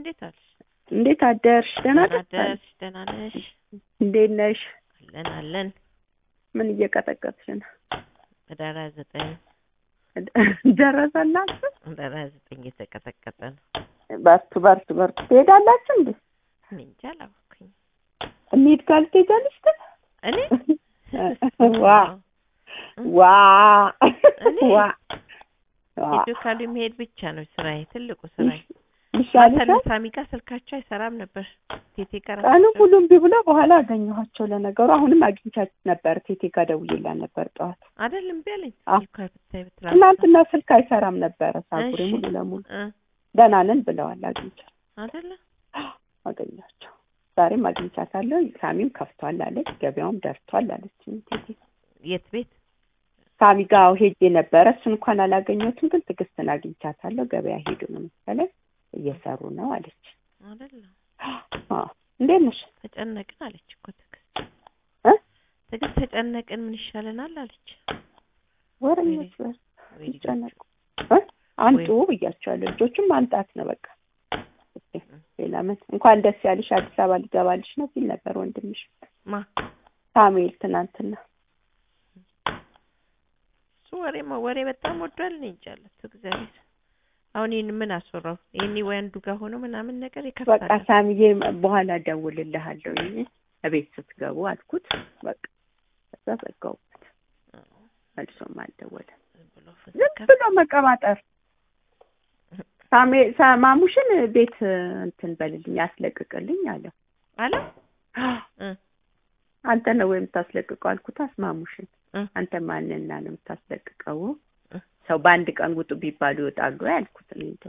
እንዴት አልሽ? እንዴት አደርሽ? ደህና ደህና አደርሽ? አደርሽ? ደህና ነሽ? እንዴት ነሽ? አለን አለን። ምን እየቀጠቀጥሽ ነው? ህዳር ሃያ ዘጠኝ ደረሰላችሁ? ህዳር ሃያ ዘጠኝ እየተቀጠቀጠ ነው። በርቱ በርቱ በርቱ። ትሄዳላችሁ እንዴ? እኔ እንጃ አላወኩኝ። እንሂድ ካል ትሄጃለሽ ግን? እኔ ዋ ዋ እኔ? ዋ ሂዱ ካሉ መሄድ ብቻ ነው ስራዬ፣ ትልቁ ስራዬ። ይሻልሻል። ማታ ሳሚ ጋር ስልካቸው አይሰራም ነበር። ቴቴ ጋር ቀኑ ሙሉ እምቢ ብሎ በኋላ አገኘኋቸው። ለነገሩ አሁንም አግኝቻችሁ ነበር። ቴቴ ጋር ደውዬላት ነበር ጠዋት። አይደል እምቢ አለኝ። አዎ። እኮ ብታይ ብትላ ትናንትና ስልክ አይሰራም ነበረ። ሳጉሬ እሺ። ሙሉ ለሙሉ እ ደህና ነን ብለዋል። አግኝቻት አይደለ አገኛቸው። ዛሬም አግኝቻታለሁ። ሳሚም ከፍቷል አለች፣ ገበያውም ደርቷል አለች። ቴቴ የት ቤት ሳሚ ጋር ሄጄ ነበረ። እሱን እንኳን አላገኘሁትም፣ ግን ትዕግስትን አግኝቻታለሁ። ገበያ ሄዱ ነው መሰለኝ እየሰሩ ነው አለች። አይደለ አዎ እንዴት ነሽ? ተጨነቅን አለች እኮ ትዕግስት እ? ትዕግስት ተጨነቅን ምን ይሻለናል አለች። ወረኞች በ- ወይ ልጆች። ይጨነቁ እ? አንጡ ብያቸዋለሁ። ልጆቹም ማምጣት ነው በቃ። እስኪ ሌላ ምን እንኳን ደስ ያልሽ አዲስ አበባ ሊገባልሽ ነው ሲል ነበር ወንድምሽ ማ ሳሙኤል ትናንትና። እሱ ወሬ ማ- ወሬ በጣም ወዷል። እኔ እንጃ አለት እግዚአብሔር። አሁን ይህን ምን አስወራው? ይሄኔ ወይ አንዱ ጋር ሆኖ ምናምን ነገር በቃ ይከፍታል። ሳሚዬ በኋላ እደውልልሃለሁ እቤት ስትገቡ አልኩት። በቃ ከዛ ዘጋሁበት። መልሶም አልደወለም። ዝም ብሎ ዝም ፍንከፍ ብሎ መቀባጠር። ሳሜ ሳ- ማሙሽን ቤት እንትን በልልኝ ያስለቅቅልኝ አለው። አለ እ አንተ ነው ወይ የምታስለቅቀው አልኩት። አስማሙሽን እ አንተ ማንና ነው የምታስለቅቀው? እ ሰው በአንድ ቀን ውጡ ቢባሉ ይወጣሉ ወይ አልኩት። እኔ እንደው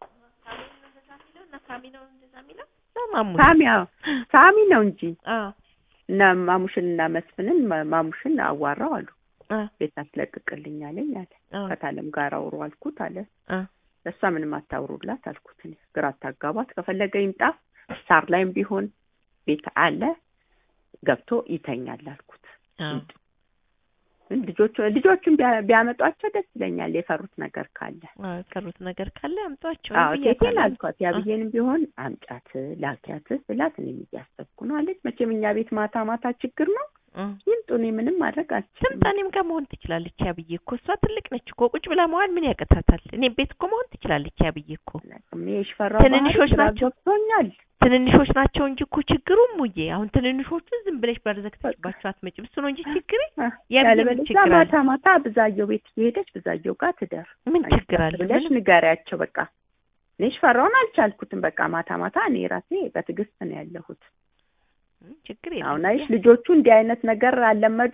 ሳሚ ነው እንደዛ የሚለው ማሙሽ ሳሚ አዎ፣ ሳሚ ነው እንጂ አዎ እና ማሙሽን እና መስፍንን ማ- ማሙሽን አዋራው አሉ። አ ቤት አስለቅቅልኝ አለኝ አለ። አ ከታለም ጋር አውሩ አልኩት አለ። አ ለእሷ ምንም አታውሩላት አልኩት። እኔ ግራ አታጋባት፣ ከፈለገ ይምጣ፣ ሳር ላይም ቢሆን ቤት አለ ገብቶ ይተኛል አልኩት። አዎ ግን ልጆቹ ልጆቹን ቢያ- ቢያመጧቸው ደስ ይለኛል፣ የፈሩት ነገር ካለ። አዎ የቀሩት ነገር ካለ አምጧቸው አዎ ቴቴን ብያታለሁ። አልኳት፣ ያብዬንም ቢሆን አምጫት ላኪያት ስላት እኔም እያሰብኩ ነው አለች። መቼም እኛ ቤት ማታ ማታ ችግር ነው እ ይምጡ፣ እኔ ምንም ማድረግ አልችልም። ትምጣ እኔም ጋር መሆን ትችላለች። ያብዬ እኮ እሷ ትልቅ ነች እኮ ቁጭ ብላ መዋል ምን ያቅታታል? እኔም ቤት እኮ መሆን ትችላለች። ያብዬ እኮ እኔ የሽፈራው ትንንሾች ባህሪ ግራ ናቸው። ገብቶኛል። ትንንሾች ናቸው እንጂ እኮ ችግሩ ሙዬ አሁን ትንንሾቹ ዝም ብለሽ በር ዘግተሽባቸው አትመጭም። እሱ ነው እንጂ ችግሬ አ፣ ያብዬ ምን ያለበለዚያ ችግር አለ? ማታ ማታ ብዛየው ቤት እየሄደች ብዛየው ጋር ትደር ምን ችግር አለ? ብለሽ ምንም ንገሪያቸው። በቃ እኔ ሽፈራውን አልቻልኩትም። በቃ ማታ ማታ እኔ ራሴ በትዕግስት ነው ያለሁት። ምን ችግር የለም። አሁን አይሽ ልጆቹ እንዲህ አይነት ነገር አለመዱ።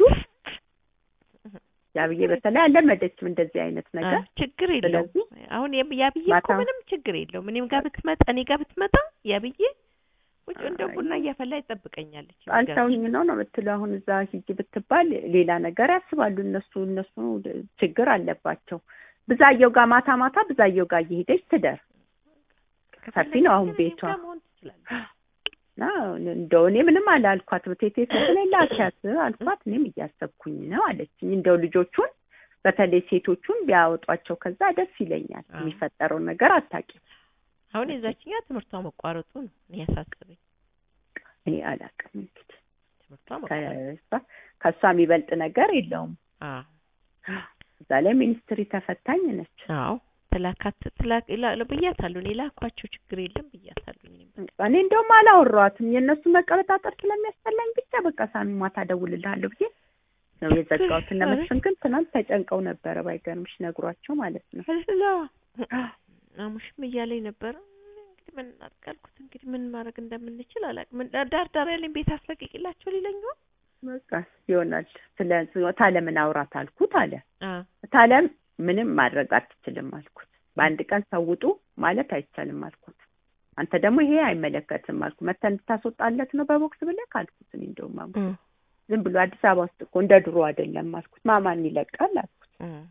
ያብዬ በተለይ አለመደችም እንደዚህ አይነት ነገር። አዎ፣ ችግር የለውም። ስለዚህ አሁን የብ- ያብዬ እኮ ማታ- ምንም ችግር የለውም። እኔም ጋር ብትመጣ እኔ ጋር ብትመጣ ያብዬ ቁጭ እንደ አይ። ቡና እያፈላ ይጠብቀኛለች። አልተውኝ ነው ነው የምትለው። አሁን እዛ ሂጂ ብትባል ሌላ ነገር ያስባሉ እነሱ እነሱ ችግር አለባቸው። ብዛየው ጋር ማታ ማታ ብዛየው ጋር እየሄደች ትደር ሰፊ ነው አሁን ከፈለገች ቤቷ። እኔም ጋር መሆን ትችላለች። እና እንደው እኔ ምንም አላልኳት። ቴቴ ስትለኝ ላኪያት አልኳት። እኔም እያሰብኩኝ ነው አለችኝ። እንደው ልጆቹን በተለይ ሴቶቹን ቢያወጧቸው ከዛ ደስ ይለኛል። አዎ። የሚፈጠረውን ነገር አታውቂም። አሁን የዛችኛ ትምህርቷ መቋረጡ ነው እኔ ያሳሰበኝ። እኔ አላውቅም እንግዲህ ትምህርቷ መቋረጡ ከእሷ ከእሷ የሚበልጥ ነገር የለውም። አዎ እዛ ላይ ሚኒስትሪ ተፈታኝ ነች። አዎ ትላካት ትላክ ይላሉ ብያታለሁ። እኔ ላኳቸው ችግር የለም ብያታለሁ። እኔም እኔ እንደውም አላወራኋትም የእነሱ መቀበጣጠር ስለሚያስጠላኝ ብቻ በቃ ሳሚ ማታ እደውልልሃለሁ ብዬ ነው የዘጋሁት። እነ መስፍን ግን ትናንት ተጨንቀው ነበረ ባይገርምሽ ነግሯቸው ማለት ነው። አላ አሙሽም እያለኝ ነበረ። እንግዲህ ምን እናድርግ አልኩት። እንግዲህ ምን ማድረግ እንደምንችል አላውቅም። ምን ዳር ዳር ያለኝ ቤት አስለቅቂላቸው ሊለኝ ነው። በቃ ይሆናል። ስለ ታለምን አውራት አልኩት አለ። አ ታለም ምንም ማድረግ አትችልም አልኩት። በአንድ ቀን ሰውጡ ማለት አይቻልም አልኩት። አንተ ደግሞ ይሄ አይመለከትም አልኩ። መተህ እንድታስወጣለት ነው በቦክስ ብለህ አልኩት። እኔ እንደውም አሙ ዝም ብሎ አዲስ አበባ ውስጥ እኮ እንደ ድሮ አይደለም አልኩት። ማማን ይለቃል አልኩት።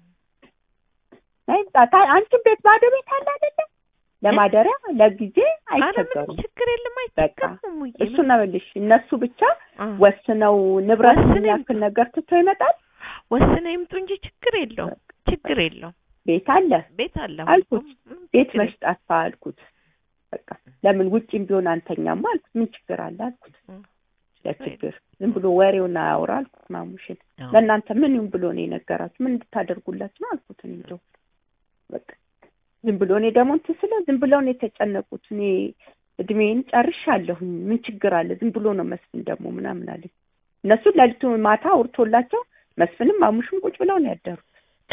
አይ ታ- አንቺን ቤት ባዶ ቤት አለ አይደለም ለማደሪያ ለጊዜ አረ ምንም አይቸገሩም። ችግር የለም በቃ አይቸገርም። ሙዬ እሱ ነው የምልሽ። እነሱ ብቻ አ ወስነው ንብረት ወስነው የሚያክል ነገር ትቶ ይመጣል። ወስነው ይምጡ እንጂ ችግር የለውም ችግር የለውም። ቤት አለ ቤት አለ አልኩት። አሁን እኮ ምንም ቤት ችግር መሽጣት አልኩት። በቃ ለምን ውጭም ቢሆን አንተኛማ አልኩት። ምን ችግር አለ አልኩት። ለችግር ዝም ብሎ ወሬውን አያውራ አልኩት። ማሙሽን ለእናንተ ምን ይሁን ብሎ ነው የነገራችሁ? ምን እንድታደርጉለት ነው አልኩት። እኔ እንደው በቃ ዝም ብሎ እኔ ደግሞ እንትን ስለ ዝም ብለው ነው የተጨነቁት። እኔ እድሜን ጨርሻለሁኝ ምን ችግር አለ? ዝም ብሎ ነው መስፍን ደግሞ ምናምን አለኝ። እነሱ ሌሊቱ ማታ አውርቶላቸው መስፍንም ማሙሽም ቁጭ ብለው ነው ያደሩት።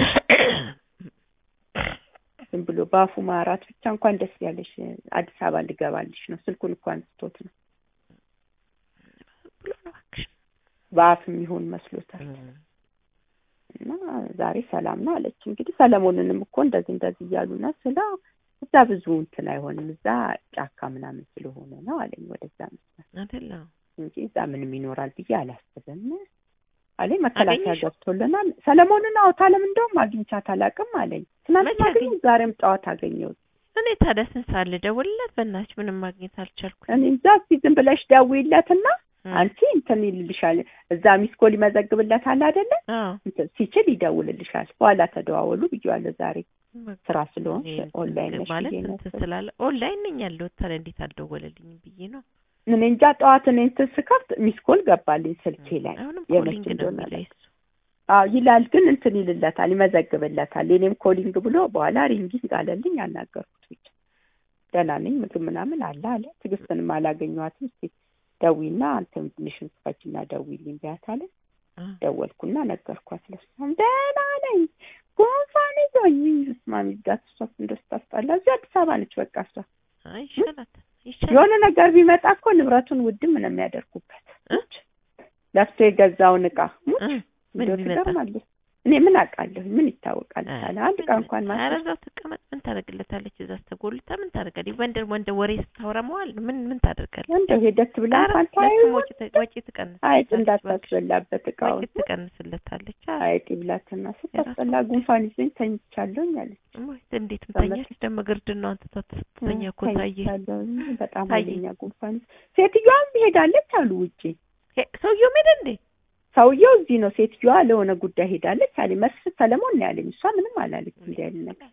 ዝም ብሎ በአፉ ማራት ብቻ እንኳን ደስ ያለሽ አዲስ አበባ ልገባልሽ ነው ስልኩን እንኳን አንስቶት ነው በአፍ የሚሆን መስሎታል። እና ዛሬ ሰላም ነው አለች። እንግዲህ ሰለሞንንም እኮ እንደዚህ እንደዚህ እያሉ ነው ስለ እዛ ብዙ እንትን አይሆንም እዛ ጫካ ምናምን ስለሆነ ነው አለኝ። ወደዛ መስላል እንጂ እዛ ምንም ይኖራል ብዬ አላስብም አለኝ። መከላከያ ገብቶልናል። ሰለሞንን አውታለም እንደውም አግኝቻት አላውቅም አለኝ። ትናንት አገኘሁ፣ ዛሬም ጠዋት አገኘሁት። እኔ ታዲያ ስንት ሰዓት ልደውልለት? በእናትሽ ምንም ማግኘት አልቻልኩም። እኔ እዛ እስኪ ዝም ብለሽ ደውይለትና አንቺ እንትን ይልልሻል። እዛ ሚስኮል ይመዘግብለታል አይደለ? ሲችል ይደውልልሻል። በኋላ ተደዋወሉ ብዬዋለሁ። ዛሬ ስራ ስለሆን ኦንላይን ነሽ ማለት እንትን ስላለ ኦንላይን ነኝ ያለሁት። ታዲያ እንዴት አልደወለልኝም ብዬ ነው። እኔ እንጃ ጠዋት እኔ እንትን ስከፍት ሚስኮል ገባልኝ ስልኬ ላይ አሁንም የመች ኮሊንግ ነው እንደሆነ የሚለው እሱ። አዎ ይላል፣ ግን እንትን ይልለታል፣ ይመዘግብለታል። የኔም ኮሊንግ ብሎ በኋላ ሪንጊንግ አለልኝ። አናገርኩት ብቻ ደህና ነኝ ምግብ ምናምን አለ አለ። ትዕግስትንም አላገኘኋትም። እስኪ ደዊና አንተም ትንሽን ክፈችና ደዊልኝ ቢያት አለ። ደወልኩና ነገርኳት። ለሷም ደህና ነኝ ጉንፋን ይዞኝ ስማሚ ጋት እሷ እንደው ስታስጠላ እዚህ አዲስ አበባ ነች። በቃ እሷ አይ ይሻላታል፣ ይሻላል። የሆነ ነገር ቢመጣ እኮ ንብረቱን ውድም ነው የሚያደርጉበት። ሙች ለፍቶ የገዛውን እቃ ሙች እ ምን እንደው ቢመጣ? ትገርማለች። እኔ ምን አውቃለሁ ምን ይታወቃል አለ አንድ ዕቃ እንኳን ኧረ ማለት እዛው ትቀመጥ። ምን ታደርግለታለች? እዛ ስተጎልታ ምን ታደርጋለች? ወንደ ወንደ ወሬ ስታወራ መዋል ነው። ምን ምን ታደርጋለች? እንደው ሄደት ብላ ኧረ እንኳን ታዩ ለሱም ወጪ ት- ወጪ አይጥ ትቀንስለታለች። እንዳታስበላበት እቃውን ወጪ ትቀንስለታለች። አ አይጥ ይብላትና ስታስጠላ ጉንፋን ይዞኝ ተኝቻለሁኝ አለች። እሞይ እንዴት ምተኛች ደግሞ ግርድናዋን ትታ ስትተኛ እኮ ታየ። ተኝቻለሁኝ በጣም ታየ። ኃይለኛ ጉንፋን ይዞ ሴትዮዋም ሄዳለች አሉ ውጪ ሄ ሰውየው ሄደ እንዴ? ሰውየው እዚህ ነው። ሴትዮዋ ለሆነ ጉዳይ ሄዳለች አለ መስፍን ሰለሞን ነው ያለኝ። እሷ ምንም አላለች እንዲህ ያለ ነገር።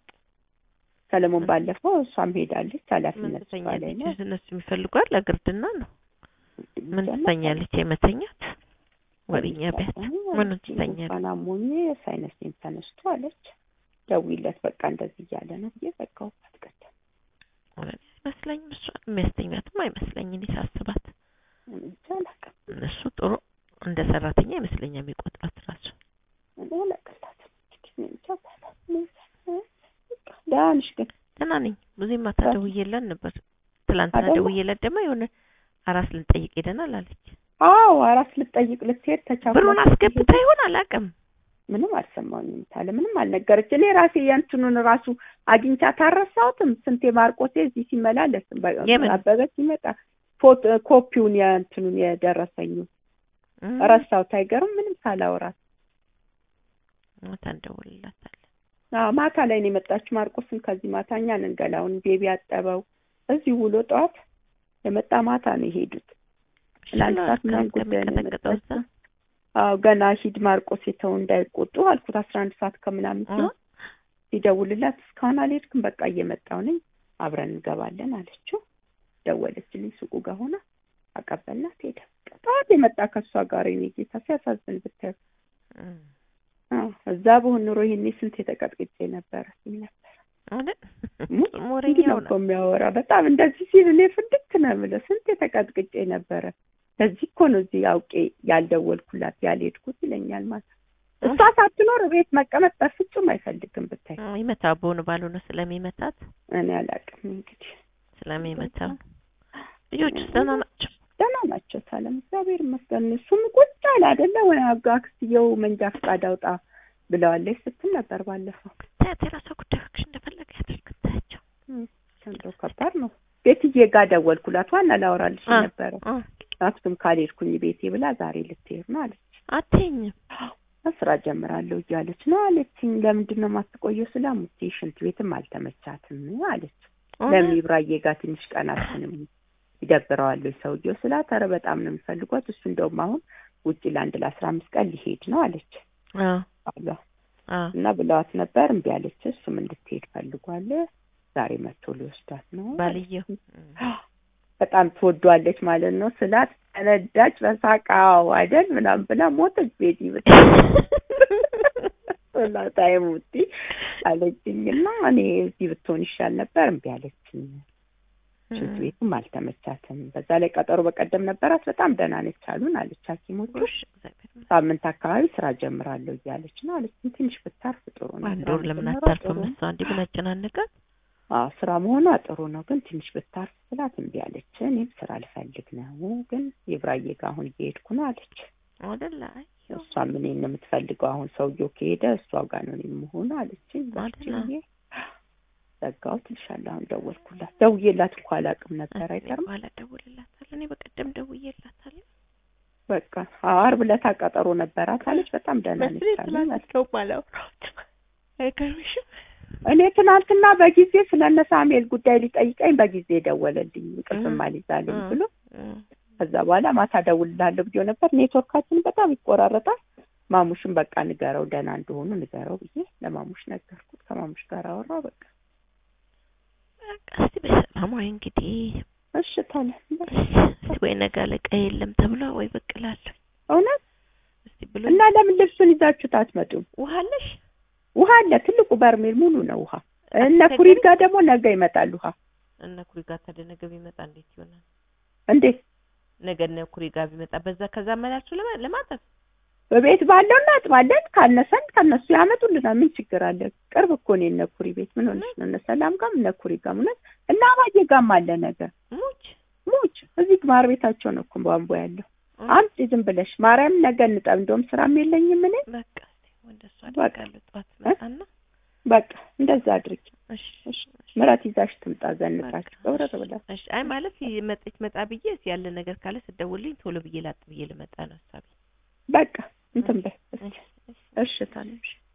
ሰለሞን ባለፈው እሷም ሄዳለች ምን ኃላፊነት እሷ ላይ ነው። ትተኛለች? እነሱ የሚፈልጓት ለግርድና ነው። ምን ትተኛለች? የመተኛት ወሬኛ ቢያት ምን ትተኛለች? ጉንፋን አሞኝ ሳይነስም ተነስቶ አለች። ደውይለት በቃ እንደዚህ እያለ ነው ብዬ ዘጋሁባት። ቀደም አይመስለኝም። እሷ የሚያስተኛትም አይመስለኝ እኔ ሳስባት እኔ እንጃ አላውቅም። እነሱ ጥሩ እንደ ሰራተኛ ይመስለኛል የሚቆጥራት ራሱ እኔ አላውቅላትም። እንግዲህ እኔ እንጃ ባላት እኔ በቃ ደህና ነሽ ግን ደህና ነኝ። ብዙ ማታ ደውዬላት ነበር። ትላንትና አይደለ? ደውዬላት ደግሞ የሆነ አራስ ልንጠይቅ ሄደናል አለች። አዎ አራስ ልጠይቅ ልትሄድ ተቻኩላ ብሩን አስገብታ ይሆን አላውቅም። ምንም አልሰማሁኝም ታለ ምንም አልነገረች። እኔ ራሴ የእንትኑን ራሱ አግኝቻት አልረሳሁትም። ስንቴ ማርቆቴ እዚህ ሲመላለስ በ- የምን? አበበ ሲመጣ ፎቶ ኮፒውን የእንትኑን የደረሰኙ እም፣ ረሳሁት። አይገርም ምንም ሳላወራት ማታ እንደውልላታለን። አዎ ማታ ላይ ነው የመጣችው። ማርቆስን ከዚህ ማታ እኛ ነን ገላውን ቤቢ ያጠበው እዚህ ውሎ ጠዋት የመጣ ማታ ነው የሄዱት። ለአንድ ሰዓት ምናምን ጉዳይ ነው ከሚቀጠቅጠው እዛ የመጣችው። አዎ ገና ሂድ ማርቆስ የተው እንዳይቆጡ አልኩት። አስራ አንድ ሰዓት ከምናምን ሲሆን ሲደውልላት እስካሁን አልሄድክም፣ በቃ እየመጣሁ ነኝ አብረን እንገባለን አለችው። ደወለችልኝ ሱቁ ጋር ሆና አቀበልናት ሄደ። በቃ ጠዋት የመጣ ከእሷ ጋር የኔ ጌታ ሲያሳዝን ብታዩ። እም፣ አዎ እዛ በሆን ኑሮ ይሄኔ ስንት የተቀጥቅጬ ነበረ ሲል ነበር። አይደል? ሙት እሱም እንዲህ ወሬኛው ነው እኮ ነው። የሚያወራ በጣም እንደዚህ ሲል እኔ ፍንድክ ነው የምለው። ስንት የተቀጥቅጬ ነበረ። ለዚህ እኮ ነው እዚህ አውቄ ያልደወልኩላት ያልሄድኩት ይለኛል ማለት ነው። እሷ ሳትኖር ቤት መቀመጥ በፍጹም አይፈልግም ብታይ። እም፣ ይመታው በሆነ ባልሆነ ስለሚመታት እኔ አላውቅም እንግዲህ ስለሚመታው ልጆቹስ ደህና ናቸው? ደህና ናቸው። ሰላም እግዚአብሔር ይመስገን። እሱም ቁጭ አለ አይደለ ወይ አክስትየው መንጃ ፈቃድ አውጣ ብለዋለች ስትል ነበር ባለፈው። ታያት የራሷ ጉዳይ እባክሽ እንደፈለገ ያደርግ ታያቸው። እንደው ከባድ ነው። ቤትዬ ጋር ደወልኩላት። ዋና ላወራልሽ አ- ነበረ አ፣ አክሱም ካልሄድኩኝ ቤቴ ብላ ዛሬ ልትሄድ ነው አለች። አትይኝም ስራ ጀምራለሁ እያለች ነው አለችኝ። ለምንድን ነው የማትቆየው? ስለ ሙቴ ሽንት ቤትም አልተመቻትም አለች። ለምን ይብራዬ ጋር ትንሽ ቀናትንም ይደብረዋል ሰውየው ስላት፣ ኧረ በጣም ነው የሚፈልጓት እሱ እንደውም አሁን ውጭ ለአንድ ለአስራ አምስት ቀን ሊሄድ ነው አለች አ አሏ አ እና ብለዋት ነበር። እምቢ አለች። እሱም እንድትሄድ ፈልጓል። ዛሬ መጥቶ ሊወስዳት ነው። ባልየው በጣም ትወዷለች ማለት ነው ስላት ተነዳች። በሳቃው አይደል ምናምን ብላ ሞተች። ቤቲ ብትላታይ ሙቲ አለችኝና እኔ እዚህ ብትሆን ይሻል ነበር እምቢ አለችኝ። ሽንት ቤቱም አልተመቻትም። በዛ ላይ ቀጠሮ በቀደም ነበራት። በጣም ደህና ነች አሉን አለች ሐኪሞቹ ሳምንት አካባቢ ስራ ጀምራለሁ እያለች ነው አለች። ትንሽ ብታርፍ ጥሩ ነው። አንድ ወር ለምን አታርፍም? እሷ እንዲህ ምን አጨናነቃት? አዎ ስራ መሆኗ ጥሩ ነው፣ ግን ትንሽ ብታርፍ ስላት እምቢ አለች። እኔም ስራ ልፈልግ ነው፣ ግን የብራዬ ጋር አሁን እየሄድኩ ነው አለች። አይደለ? እሷም እኔን ነው የምትፈልገው። አሁን ሰውየው ከሄደ እሷ ጋር ነው የምሆኑ አለችኝ። አይደለ? ዘጋሁት እልሻለሁ። አሁን ደወልኩላት። ደውዬላት እንኳ አላውቅም ነበር። አይገርም። በኋላ ደውልላታለሁ። እኔ በቀደም ደውዬላታለሁ። በቃ ዓርብ ዕለት ቀጠሮ ነበራት አለች። በጣም ደህና ነች አለች። አይገርምሽም? እኔ ትናንትና በጊዜ ስለ እነ ሳሙኤል ጉዳይ ሊጠይቀኝ በጊዜ ደወለልኝ። እንቅልፍም አልይዛለኝ ብሎ ከዛ በኋላ ማታ ደውልላለሁ ብዬ ነበር። ኔትወርካችን በጣም ይቆራረጣል። ማሙሽን በቃ ንገረው ደህና እንደሆኑ ንገረው ብዬ ለማሙሽ ነገርኩት። ከማሙሽ ጋር አወራው። በቃ በቃ እስቲ በሰላም ወይ እንግዲህ እሺ ታለ ወይ ነገ አለቃ የለም ተብሎ ወይ ብቅ እላለሁ። እውነት እስቲ ብሎ እና ለምን ልብሱን ይዛችሁት አትመጡም? ውሃ አለሽ? ውሃ አለ። ትልቁ በርሜል ሙሉ ነው ውሃ። እነ ኩሪድ ጋር ደግሞ ነገ ይመጣል ውሃ። እነ ኩሪ ጋር ታዲያ ነገ ቢመጣ እንዴት ይሆናል? እንዴት ነገ እነ ኩሪ ጋር ቢመጣ በዛ ከዛ መላችሁ ለማጠብ በቤት ባለው እናጥባለን። ካነሰን ከነሱ ያመጡልናል። ምን ችግር አለ? ቅርብ እኮ ነው የእነ ኩሪ ቤት። ምን ሆነሽ ነው? እነ ሰላም ጋርም እነ ኩሪ ጋርም እውነት እና አባዬ ጋርም አለ ነገር ሙች ሙች እዚህ ማር ቤታቸው ነው እኮ ቧንቧ ያለው። አምጪ ዝም ብለሽ ማርያም፣ ነገ እንጠብ። እንደውም ስራም የለኝም እኔ በቃ ወንደሱ አደርጋለሁ። ጠዋት መጣና በቃ እንደዛ አድርጊ። እሺ እሺ ምራት ይዛሽ ትምጣ። ዘንጣችሁ ገብረ ብላ እሺ። አይ ማለት መጥች መጣ ብዬ ያለ ነገር ካለ ስደውልኝ ቶሎ ብዬ ላጥ ብዬ ልመጣ ነው ሀሳቤ። በቃ እንትን በይ እሺ ታለሽ